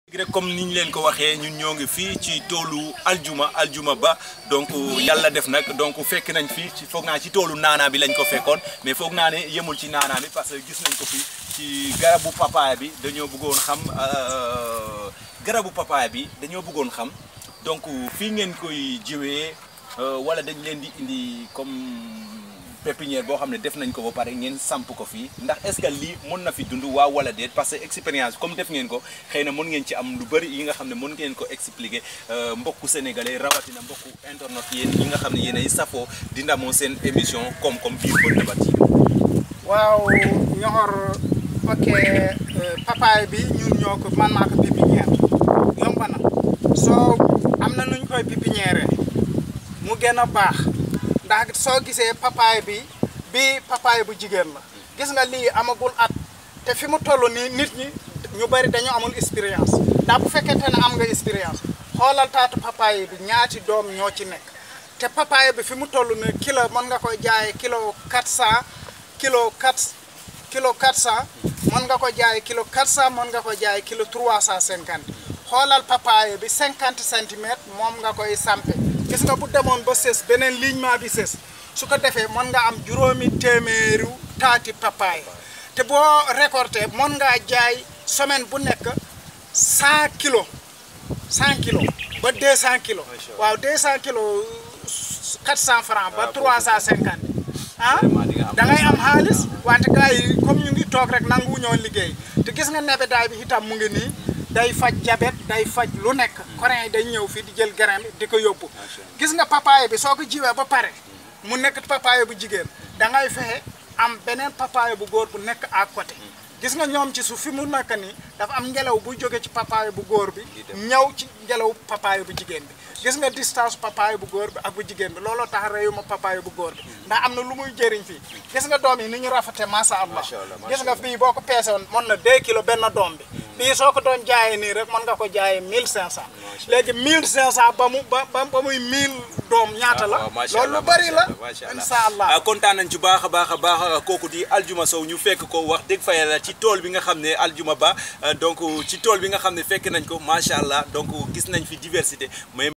rek comme ni ñu leen ko waxee ñun ñoo ngi fii ci toolu aljuma aljuma ba donc yàlla def nag donc fekk nañ fii ci foog naa ci toolu naanaa bi lañ ko fekkoon mais foog naa ne yemul ci naanaa bi parce que gis nañ ko fii ci garabu papaaya bi dañoo bëggoon xam garabu papaaya bi dañoo bëggoon xam donc fii ngeen koy jiwee wala dañ leen di indi comme pépinière boo xam ne def nañ ko ba pare ngeen samp ko fii ndax est-ce que lii mën na fi dund waaw wala déet parce que expérience comme def ngeen ko xëy na mën ngeen ci am lu bëri yi nga xam ne mën ngeen ko expliquer mbokku sénégalais rawatina mbokku internet yéen yi nga xam ne yéenay safoo di ndamoo seen émission koom-koom biir Gueule Tapée TV waaw ñoxor ok papaay bi ñun ñoo ko man maa ko pépinière yomb na soo am na nuñ koy pépinière mu gën a baax ndax soo gisee papaay bi bi papaay bu jigéen la gis nga lii amagul at te fi mu toll nii nit ñi ñu bari dañu amul expérience ndax bu fekkente ne am nga expérience xoolal taatu papaay bi ñaati doom ñoo ci nekk te papaay bi fi mu toll nii kilo mën nga koy jaayee kilo 400 kilo 4 kilo 400 mën nga ko jaayee kilo 400 mën nga ko jaayee kilo 350 xoolal papaay bi 50 centimètres moom nga koy sampe gis nga bu demoon ba sës beneen lignement bi sës su ko defee mën nga am juróomi téeméeru taati papaay te boo récolté mën ngaa jaay semaine bu nekk 100 kilos 100 kilos ba 200 kilos waaw 200 kilos 400 francs ba 350 ah da ngay am xaalis wante gars yi comme ñu ngi toog rek nangu ñoo liggéey te gis nga nebedaay bi itam mu ngi nii day faj jabet day faj lu nekk coréen yi day ñëw fii di jël grain bi di ko yóbbu gis nga papaye bi soo ko jiwee ba pare mu nekk papaye bu jigéen da ngay fexe am beneen papaye bu góor bu nekk à côté gis nga ñoom ci suuf fi mu nekk nii dafa am ngelaw bu jóge ci papaye bu góor bi ñëw ci ngelaw papaye bu jigéen bi gis nga distance papaye bu góor bi ak bu jigéen bi looloo tax réewu ma papaye bu góor bi ndax am na lu muy jëriñ fii gis nga doom yi ni ñu rafete masha Allah gis nga fii boo ko peese woon mën na 2 kilos benn doom bi bii soo ko doon jaayee nii rek mën nga ko jaayee 1500 léegi 1500 ba mu ba ba muy 1000 doom ñaata la loolu lu bari la insha Allah kontaan nañ ci baax a baax a baax kooku di Aljuma Sow ñu fekk ko wax dëgg fa yàlla ci tool bi nga xam ne Aljuma Ba donc ci tool bi nga xam ne fekk nañ ko macha allah donc gis nañ fi diversité mais